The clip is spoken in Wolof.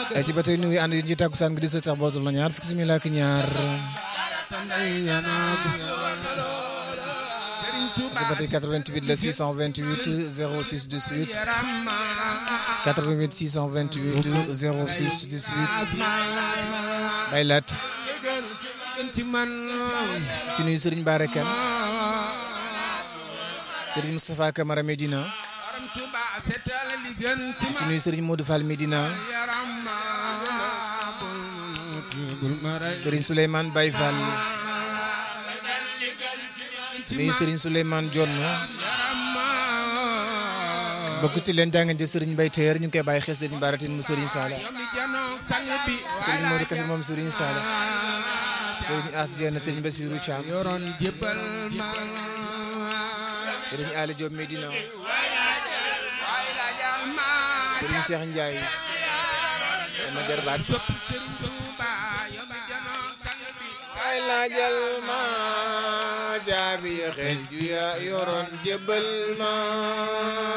ay ci ba tey nuyu ànd yi ñu tàkkusaan gi di sa tax bootul na ñaar fukki simila ak ñaar ci ba tey 88 la 628 06 18 88 628 06 18 bay laat ci nuyu Serigne Bara Kane Serigne Moustapha Camara Medina ci nuyu Serigne Modou Fall Medina Serigne Souleymane Baye Fall nuyu Serigne Souleymane Dione bokkuti leen daa ngeen jëf Serigne Mbaye Teer ñu ngi koy bàyyi xel Serigne Bara Tine mu Serigne Sala Serigne Modou Kafe moom Serigne Sala Serigne As Dieng Serigne Bassirou Thiam Serigne Ali Diop Medina Serigne Cheikh Ndiaye sama jarbaat ay laajal ma jaabi xeej ju ya yoroon jébbal ma